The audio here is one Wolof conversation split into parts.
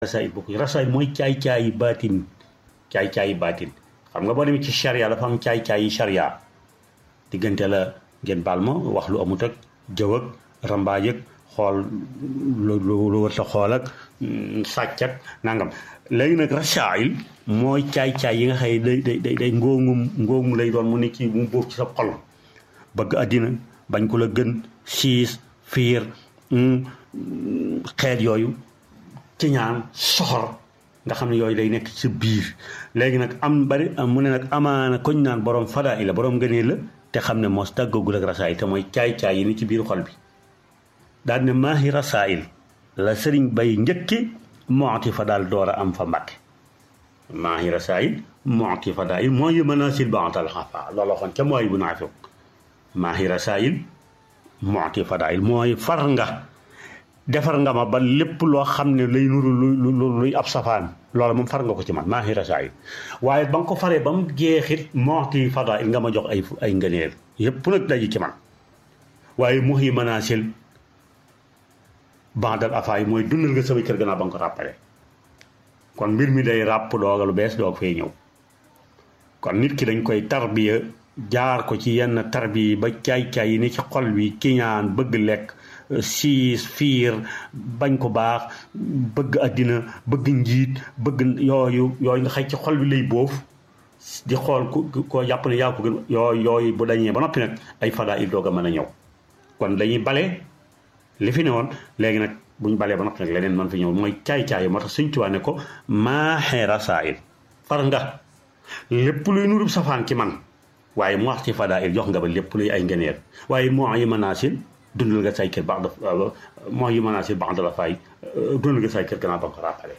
rasaay bokk rasaay mooy caay-caayi baatin caay-caayi baatin xam nga boo demee ci charia dafa am caay-caayi charia diggante la ngeen baal ma wax lu amut ak jëw ak rambaaj ak xool lu lu wër sa xool ak sàcc ak nangam léegi nag rasaayil mooy caay-caay yi nga xëy day day day day ngóongum ngóongum lay doon mu ne ci mu bóof ci sa xol bëgg àddina bañ ko la gën siis fiir xeet yooyu ci ñaan soxor nga xam ne yooyu day nekk ci biir léegi nag am bari mu ne nag amaana koñ naan borom fadaa i la borom ngëneel la te xam ne mos tàggagul ak rasaayil te mooy caay-caay yi ni ci biir xol bi daal ne maahi rasaayil la sëriñ bay njëkki mooti fa daal door a am fa mbàkke maahi rasaayil mooti fa daal mooy yu manaasil bantal xafa loolu waxoon ca mooy bu naafiq maahi rasaayil mooti fa daal mooy far nga defar nga ma ba lépp loo xam ne lay nuru lu luy ab safaan loolu moom far nga ko ci man maa ngi rasaayil waaye ba nga ko faree ba mu jeexit mooti fadail nga ma jox ay ay ngëneel yépp nag daji ci man waaye muhi manaasil bandal afaay mooy dundal nga sama kër gannaaw ba nga ko ràppale kon mbir mi day ràpp dooga lu bees doog fay ñëw kon nit ki dañ koy tarbiya jaar ko ci yenn tarbiya ba caay-caay yi ni ci xol bi kiñaan bëgg lekk siis fiir bañ ko baax bëgg àddina bëgg njiit bëgg yooyu yooyu nga xëy ci xol bi lay boof di xool ku koo jàpp ne yaa ko gën yooyu yooyu bu dañee ba noppi nag ay fadaa il doog a mën a ñëw kon dañuy bale li fi ne woon léegi nag buñ balee ba noppi nag leneen man fi ñëw mooy caay-caay moo tax suñ tuwaa ne ko maaxee rasaayil far nga lépp luy nurub safaan ci man waaye mu wax ci fadaa il jox nga ba lépp luy ay ngeneel waaye moo yi manaasil dundal nga say kër baax daf mooy yu menacé baax da la fay dundal nga say kër gannaaw ba nga ko rappelé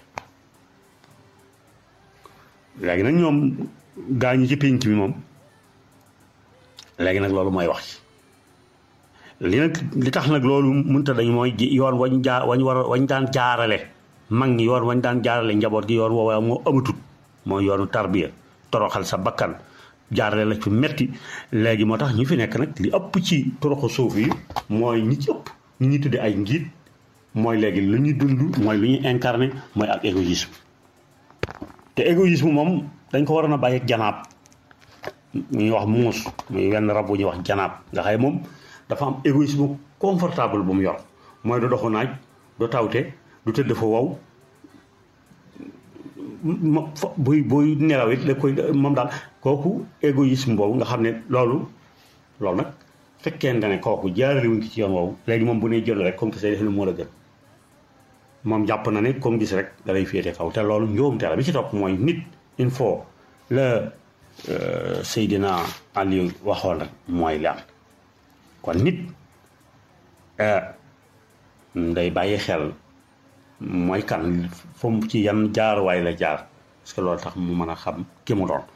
léegi nag ñoom gaa ñi ci pénc mi moom léegi nag loolu mooy wax ci li nag li tax nag loolu mënta dañ mooy yoon wañ jaa wañ war wañ daan jaarale mag ñi yoon wañ daan jaarale njaboot gi yoon woowaa moo amatut mooy yoonu tarbiya toroxal sa bakkan jaarale la ci metti léegi moo tax ñi fi nekk nag li ëpp ci toroxu suuf yi mooy ñi ci ëpp ñi ñuy tudde ay njiit mooy léegi lu ñuy dund mooy lu ñuy incarné mooy ak égoïsme te égoïsme moom dañ ko waroon a bàyyi ak janaab ñuy wax muus muy wenn rab bu ñuy wax janaab nga xëy moom dafa am égoïsme confortable bu mu yor mooy du doxu naaj du tawte du tëdd fa wow buy buy nelaw it da koy moom daal kooku égoïsme boobu nga xam ne loolu loolu nag fekkente ne kooku jaarale wuñ ko ci yoon woowu léegi moom bu ne jël rek comme que say def ne moo la gën moom jàpp na ne comme gis rek da lay féete kaw te loolu njuumte la bi ci topp mooy nit il faut la Seydina Aliou waxoon rek mooy li am kon nit day bàyyi xel mooy kan fu mu ci yan jaaruwaay la jaar parce que loolu tax mu mën a xam ki mu doon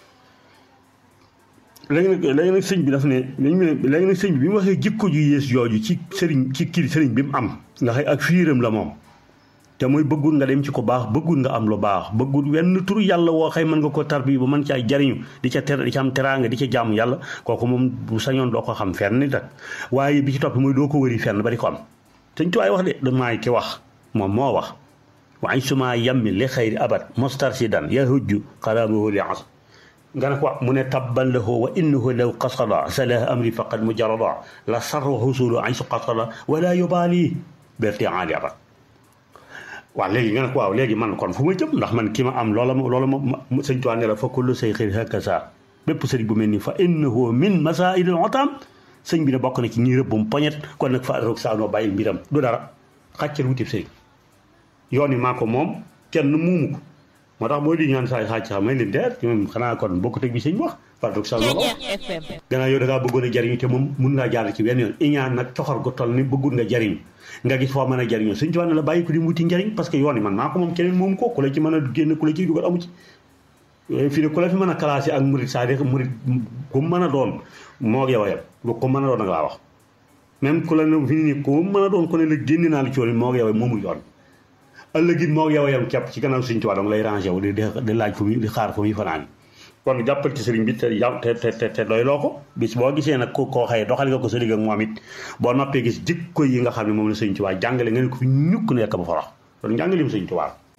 léegi nag léegi nag sëñ bi daf ne léegi nag sëñ bi bi mu waxee jikko ju yées yooju ci sëriñ ci kii sëriñ bi mu am nga xëy ak fiiram la moom te mooy bëggul nga dem ci ko baax bëggul nga am lu baax bëggul wenn turu yàlla woo xëy mën nga ko tarbi ba mën caay jariñu di ca ter di ca am teraanga di ca jaamu yàlla kooku moom bu sañoon doo ko xam fenn nit ak waaye bi ci topp mooy doo ko wëri fenn ba di ko am sëñ tuwaay wax de damaay ki wax moom moo wax waaye suma yammi li xayri abad mustarsidan yahujju xalaamahu li as nga ne ko mu ne tabban lahu wa innahu law qasada salah amri faqad mujarrada la sarwa husulu ay su qasada wala yubaali berti aali abad waaw léegi nga ne ko waaw léegi man kon fu ma jëm ndax man ki ma am loola loola ma sëñ Tuubaa ne la fa kullu say xëy hakaza bépp sëriñ bu mel ni fa innahu min masaa'il al-utaam sëñ bi ne bokk na ci ñi rëbbum poñet kon nag fa roog saanoo bàyyil mbiram du dara xàccal wutib sëriñ yoon yi maa ko moom kenn muumu ko moo tax boo di ñaan saa xàcc xam may leen deer moom xanaa kon bokkut ak bi sëñ wax fardoog sa ko gannaaw yow da ngaa bëggoon a jariñu te moom mun ngaa jaar ci wenn yoon iñaan nag coxor gu toll ni bëggul nga jariñu nga gis foo mën a jariñoo suñ ci wax ne la bàyyi ko di wuti njariñ parce que yoon yi man maa ko moom keneen moom ko ku la ci mën a génn ku la ciy dugal amu ci fii ne ku la fi mën a classé ak murit c'est-à-dire murit ku mën a doon moo yow a yem lu ko mën a doon nag laa wax même ku la ne fi ni ku mën a doon ku ne la génn naa la ci yoon moo yow moomul yoon ëllëg it moo yow a yem képp ci gannaaw suñ ci wax dama lay rangé wu di di laaj fu muy di xaar fu muy fanaan kon jàppal ci sëriñ bi te te te te doy loo ko bis boo gisee nag ku koo xëye doxal nga ko sa digg ak moom it boo noppee gis jikko yi nga xam ne moom la sëriñ Tuubaa jàngale nga ne ko fi ñukk nekk ba fa wax kon njàngaleem sëriñ Tuubaa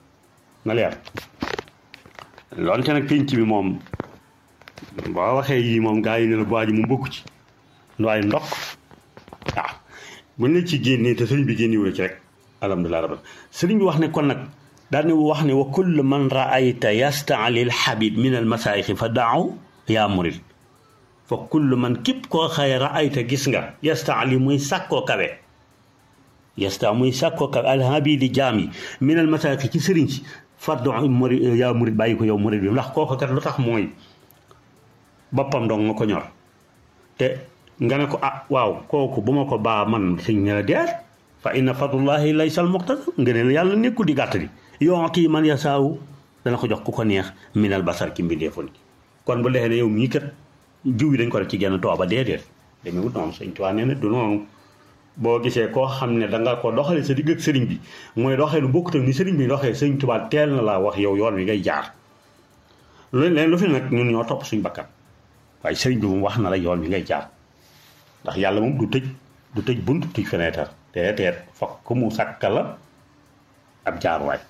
na leer loonte nag pénc bi moom boo waxee yii moom gaa yi ne la bu ji mu bokk ci waaye ndokk waaw buñ la ci génnee te sëriñ bi génnewu ci rek alhamdulilah rabbil sëriñ bi wax ne kon nag daal ne wax ne wa kull man raayta yastaali l xabib min al masaayixi fa daaw yaa murid fa kull man képp koo xaye raayta gis nga yastaali muy sàkkoo kawe yasta muy sàkkoo kawe alhabidi jaam yi min al masaayixi ci sëriñ si fa daaw murid yaa murid bàyyi ko yow murid bi ndax kooku kat lu tax mooy boppam dong nga ko ñor te nga ne ko ah waaw kooku bu ma ko baa man sëñ ne la deer fa inna fadlullahi laysa al muqtasar nga ne la yàlla nekkul di gàtt di yooti man yasaawu dana ko jox ku ko neex minal basar ki mbindeefoon kon bu leexee ne yow mii kat jiw yi dañ ko def ci genn tooba déedéet dañu wut noonu sëñ Tuubaa nee na du noonu boo gisee koo xam ne danga ko doxale sa digg ak sëriñ bi mooy doxee lu bokkut ak ni sëriñ bi doxee sëñ Tuubaa teel na laa wax yow yoon wi ngay jaar lu leen lu fi nag ñun ñoo topp suñ bakkan waaye sëriñ bi moom wax na la yoon wi ngay jaar ndax yàlla moom du tëj du tëj bunt tëj fenêtre te teet fokk mu sàkka la ab jaarwaay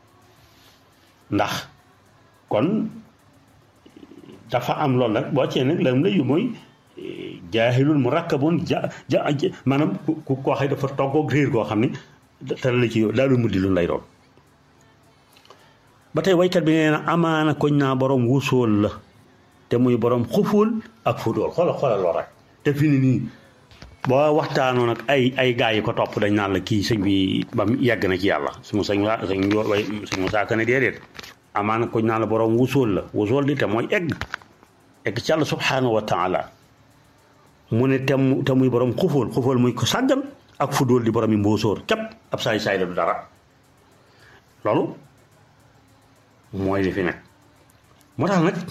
ndax kon dafa am loolu nag boo cee nag lam la yu mooy jaahilul mu rakkabun ja ja maanaam ku koo xëy dafa toggoog réer goo xam ne te la ci daalu muddi lu lay doon ba tey waykat bi nee na amaana koñ naa borom wusool la te muy borom xuful ak fudool xoola xoola lool rek te fi ni nii boo waxtaanoon ak ay ay gaa yi ko topp dañ naan la kii sëñ bi ba yegg na ci yàlla su ma sëñ waa sëñ way sëñ Musaa Ka ne déedéet amaana koñ naan la borom wusool la wusool di te mooy egg egg ci yàlla subhaanahu wa taala mu ne te mu te muy borom xufóol xufóol muy ko sàggan ak fu dóol di borom yi mbóosóor képp ab saay saay la du dara loolu mooy li fi nekk moo tax nag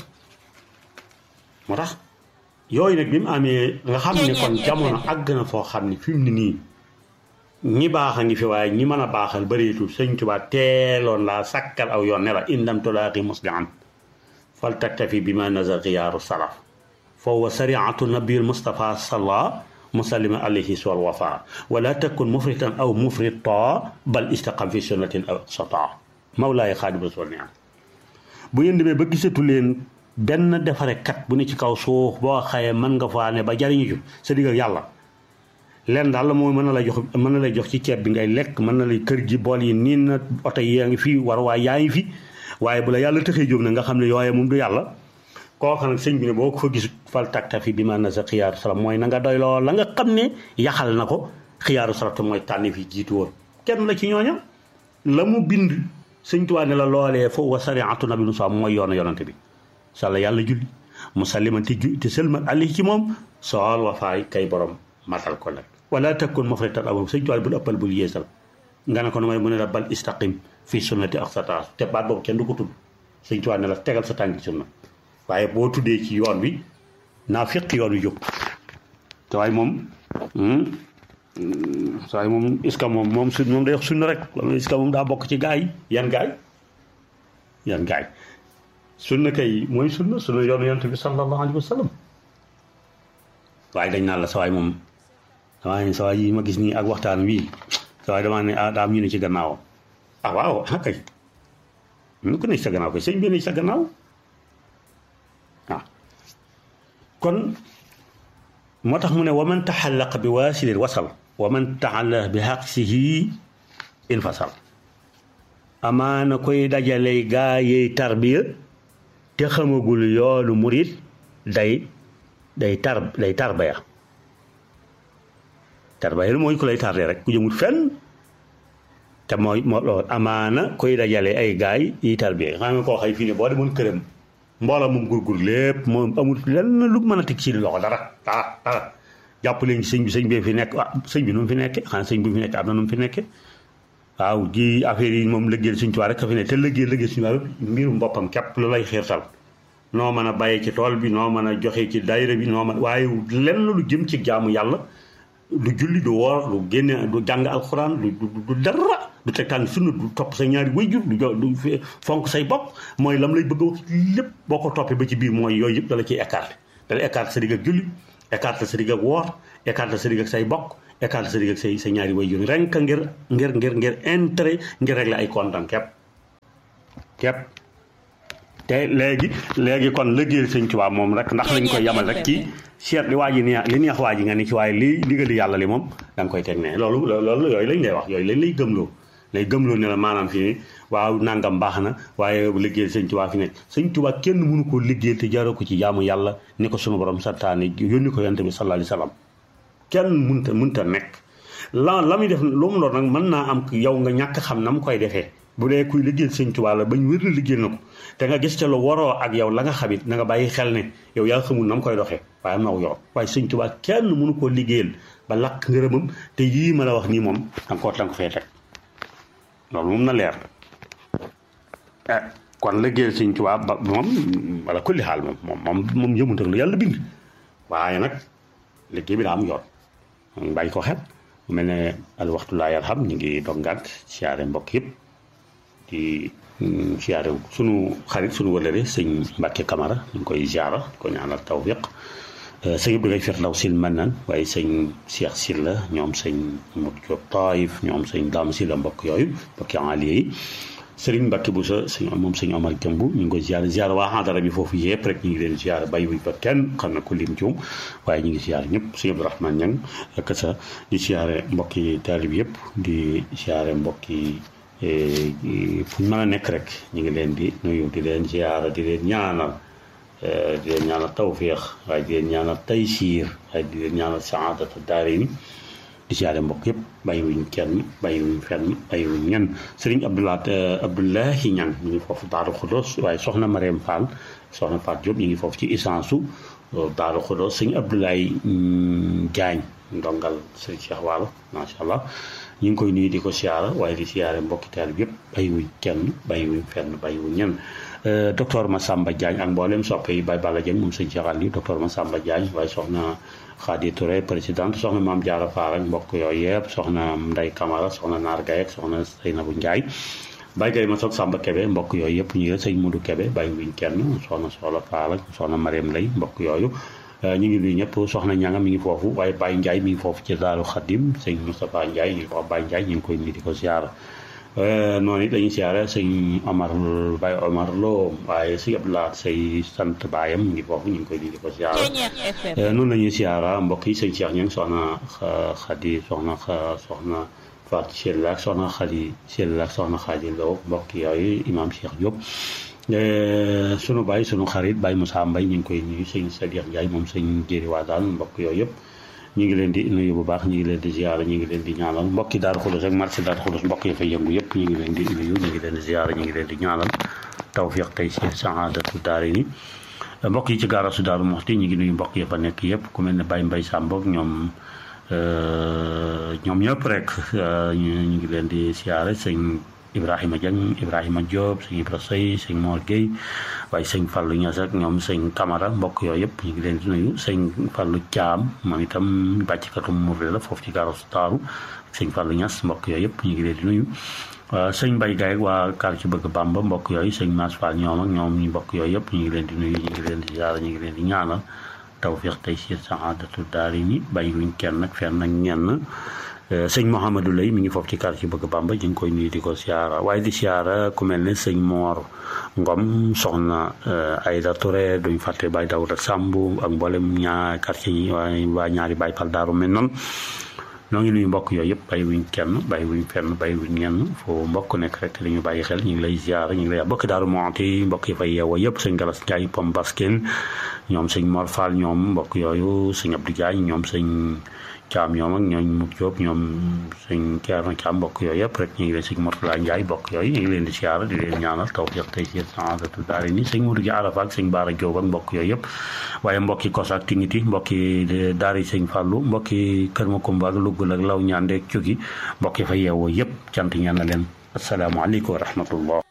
moo tax yooyu nag bi mu amee nga xam ne kon jamono àgg na foo xam ne fi mu ne nii ñi baax a ngi fi waaye ñi mën a baaxal bëreetul sëñ Tuubaa teeloon laa sàkkal aw yoon ne la in lam tulaaqi muslihan fal taktafi bi ma nazar xiyaaru salaf fa huwa sariatu nabiul mustafa salla musallima alayhi wal wafa wala takun mufritan aw mufrita bal istaqam fi sunnatin aw sata mawlaay xaadim rasul ne bu ngeen demee ba gisatu leen benn defarekat bu ne ci kaw suuf boo xaye mën nga faa ne ba jariñu ju sa digg ak yàlla leen daal la mooy mën na lay jox mën na lay jox ci ceeb bi ngay lekk mën na lay kër gi bool yi niin na oto yi yaa ngi fi war waay yaa ngi fi waaye bu la yàlla tëxee jóg na nga xam ne yooye moom du yàlla kooka nag sëñ bi ne boo ko fa gis fal taktafi bi ma na sa xiyaaru salam mooy na nga doy lool la nga xam ne yaxal na ko xiyaaru salam te mooy tànni fi jiitu woon kenn la ci ñooña la mu bind sëñ Tuubaa ne la loolee fo wa sariatu nabi musa mooy yoonu yonante bi sàlla yàlla julli mu salliman te ju te sëlmal ali ci moom sool wafaay kay borom matal ko nag wala takun mafritan aw sëñ Tuubaa bul ëppal bul yeesal nga ne ko mooy mu ne la bal istaqim fii sunnati ak sa taas te baat boobu kenn du ko tudd sëñ Tuubaa ne la tegal sa tànki sunna waaye boo tuddee ci yoon wi naa fiq yoon wi jóg te waaye moom saa yi moom est-ce que moom moom su moom day wax sunna rek loolu est-ce que moom daa bokk ci gaay yi yan gaay yan gaay sunna kay mooy sunna sunna yoonu yonent bi sallallahu alayhi wa sallam waaye dañ naan la sa waay moom damaa ne sa waay yi ma gis nii ak waxtaan wii sa waay damaa ne ah daa am ñu ne ci gannaawam ah waaw ah kay ñu ko ne sa gannaaw kay sëñ bi ne sa gannaaw waaw kon moo tax mu ne wa man taxallaq bi waasilin wasal wa man taxallaq bi xaqsihi infasal amaana koy dajale gaa yey tarbiya te xamagul yoonu murit day day tar day tarbaya tarbaya lu mooy ku lay tardé rek ku jëmul fenn te mooy moo loolu amaana koy dajale ay gaay yi tarbiya xam nga koo xëy fii ne boo demoon këram mbooloo moom gurgur lépp moom amul lenn lu mën a teg ci loxo dara dara dara jàpp leen ci sëñ bi sëñ bi fi nekk ah sëñ bi nu mu fi nekkee xanaa sëñ bi fi nekk am na nu mu fi nekkee waaw ji affaire yi moom lëggéeyal suñ tubaab rek a fi ne te lëggéey lëggéey suñu tubaab mbirum boppam képp lu lay xiirtal noo mën a bàyyee ci tool bi noo mën a joxe ci daayira bi noo mën waaye lenn lu jëm ci jaamu yàlla du julli du woor du génne du jàng alxuraan du du dara du teg tàng sunna du topp sa ñaari wayjur du jo du fonk say bopp mooy lam lay bëgg a wax lépp boo ko toppee ba ci biir mooy yooyu yëpp dala ciy écarté dala écarté sa digg ak julli écarté sa digg ak woor écarté sa digg ak say bokk écarté sa digg ak say sa ñaari wayjur renk ngir ngir ngir ngir intérêt ngir régler ay kontaan képp képp te léegi léegi kon liggéeyal sëñ Tuubaa moom rek ndax lañ koy yamal rek ci seet li waa ji neex li neex waa ji nga ni ci waaye li ndigali yàlla li moom da nga koy teg ne loolu loolu yooyu lañ lay wax yooyu lañ lay gëmloo lay gëmloo ne la maanaam fii waaw nangam baax na waaye liggéeyal sëñ Tuubaa fi nekk sëñ Tuubaa kenn mënu koo liggéeyal te jaaroo ko ci jaamu yàlla ni ko sunu borom santaane yónni ko yonent bi sallallahu alayhi wa sallam kenn mënta mënta nekk la la muy def lu mu doon nag mën naa am yow nga ñàkk xam na mu koy defee bu dee kuy liggéeyal sëñ Tuubaa la bañ wér na liggéeyal na ko te nga gis ca lu waroo ak yow la nga xamit na nga bàyyi xel ne yow yaa xamul na mu koy doxee waaye am na yow waaye sëñ Tuubaa kenn mënu koo liggéeyal ba lakk ngërëmam te yii ma la wax nii moom danga ko danga ko fee teg loolu moom na leer eh kon liggéeyal sëñ Tuubaa ba moom wala kulli xaal moom moom moom moom yëmut ak lu yàlla bind waaye nag liggéey bi daa am yoon moom bàyyi ko xel mu mel ne al waxtu laa yarham ñu ngi dog ngànt siyaare mbokk yëpp di siyaare sunu xarit sunu wëlëre sëñ Mbàkke Kamara ñu ngi koy ziara ko ñaanal tawfiq sëñ Abdou Gaye Firdaw sil man nan waaye sëñ Cheikh Silla ñoom sëñ Mut Diop Taif ñoom sëñ Dame Silla mbokk yooyu mbokki aliye yi sëriñ Mbàkke bu sa sëñ moom sëñ Omar Jëmb ñu ngi koy ziara ziara waa xadara bi foofu yëpp rek ñu ngi leen ziara bàyyi wuñ fa kenn xam na ko lim cium waaye ñu ngi ziara ñëpp sëñ Abdourahmane Ñang ak sa di ziare mbokki taalib yëpp di ziare mbokki fu ñu mën a nekk rek ñu ngi leen di nuyu di leen ziara di leen ñaanal di leen ñaanal tawféex waaye di leen ñaanal taysiir waaye di leen ñaanal saadata daarayni di ziare mbokk yëpp bàyyiwuñ kenn bàyyiwuñ fenn bàyyiwuñ ñenn sëriñ Abdoulaye Abdoulahi Ñang ñu ngi foofu Daaru Xudoos waaye soxna Mariam Fall soxna Faat Diop ñu ngi foofu ci essence su Daaru Xudoos sëñ Abdoulaye Diagne ndongal sëñ Cheikh Waalo macha allah ñu ngi koy nuyu di ko siyaara waaye di siyaare mbokki taal bi yëpp bàyyiwuñ kenn bàyyiwuñ fenn bàyyiwuñ ñenn docteur Massamba Diagne ak mboolem soppe yi Baye Balla Dieng moom sëñ Cheikh Aliou docteur Massamba Diagne waaye soxna Khady Touré présidente soxna Maam Diarra Fall ak mbokk yooyu yëpp soxna Ndeye Camara soxna Naar Gaye ak soxna Seynabou Ndiaye Baye Gaye ma soog Samba Kebe mbokk yooyu yëpp ñu ngi sëñ Modou Kebe bàyyiwuñ kenn soxna Soxla Fall ak soxna Mariam Lay mbokk yooyu ñu ngi nuyu ñëpp soxna ñanga mi ngi foofu waaye Baye Ndiaye mi ngi foofu ci Daaru Xadim sëñ Moustapha Ndiaye ñu ngi wax Baye Ndiaye ñu ngi koy nuyu di ko siyaara noonu it dañuy siyaare sëñ Omar Baye Omar Lo waaye sëñ Abdoulaye say sant baayam mi ngi foofu ñu ngi koy nuyu di ko siyaara noonu la ñuy siyaara mbokk yi sëñ Cheikh ñang soxna Xadi soxna soxna Fatou Sylla ak soxna Xadi Sylla ak soxna Xadi Lo mbokk yooyu Imam Cheikh Diop sunu baay sunu xarit Baye Moussa Mbaye ñu ngi koy nuyu sëñ Sadiq Ndiaye moom sëñ Jéeri Waadaan mbokk yooyu yëpp ñu ngi leen di nuyu bu baax ñu ngi leen di ziara ñu ngi leen di ñaanal mbokki Daaru Xulus ak marché Daaru Xulus mbokk yi fa yëngu yëpp ñu ngi leen di nuyu ñu ngi leen di ziara ñu ngi leen di ñaanal tawfiq tey si saadatu daari ni mbokk yi ci gaarasu Daaru Muxti ñu ngi nuyu mbokk yi fa nekk yëpp ku mel ne Baye Mbaye Samb ak ñoom ñoom ñëpp rek ñu ngi leen di ziara sëñ Ibrahima Dieng Ibrahima Diop sëñ Ibra Sey sëñ Mor Gueye waaye sëñ Fallou Niass ak ñoom sëñ Camara mbokk yooyu yëpp ñu ngi leen di nuyu sëñ Fallou Thiam moom itam bàccikatu Mouride la foofu ci gaarasu Daaru sëñ Fallou Niass mbokk yooyu yëpp ñu ngi leen di nuyu sëñ Mbaye Gaye ak waa kar ci bëgg Bamba mbokk yooyu sëñ Mass Fall ñoom ak ñoom ñu mbokk yooyu yëpp ñu ngi leen di nuyu ñu ngi leen di ziara ñu ngi leen di ñaanal tawfiq tey si saadatu daari ni bàyyiwuñ kenn nag fenn ak ñenn sëñ Mouhamadou Lay mi ngi foofu ci quartier bëgg Bamba ñu ngi koy nuyu di ko siyaara waaye di siyaara ku mel ne sëñ Moor Ngom soxna Ayda Touré duñ fàtte Baye Dawda Samb ak mboolem ñaar quartier yi waaye waa ñaari Baye Pal Daaru mel noonu noo ngi nuyu mbokk yooyu yëpp bàyyi wuñ kenn bàyyi wuñ fenn bàyyi wuñ ñenn foo mbokk nekk rek li ñu bàyyi xel ñu ngi lay ziara ñu ngi lay bokk Daaru Muxti mbokk yi fay yeewoo yëpp sëñ Galas Ndiaye Pom Baskin ñoom sëñ Mor Fall ñoom mbokk yooyu sëñ Abdou Diagne ñoom sëñ Caam ñoom ak ñooñ Mut Jóob ñoom sëñ Ceerno Caam mbokk yooyu yëpp rek ñu ngi leen sëñ Mortala Njaay mbokk yooyu ñu ngi leen di siyaara di leen ñaanal tawfiq tey si saadatu daari ni sëñ Mudu gi Arafa ak sëñ Baara Jóob ak mbokk yooyu yëpp waaye mbokki kos ak tingiti mbokki daari sëñ Fàllu mbokki Kër Makumba ak Lugul ak Law Ñaandeek Cugi mbokki fa yeewoo yëpp cant ñaan na leen asalaamaaleykum wa rahmatullah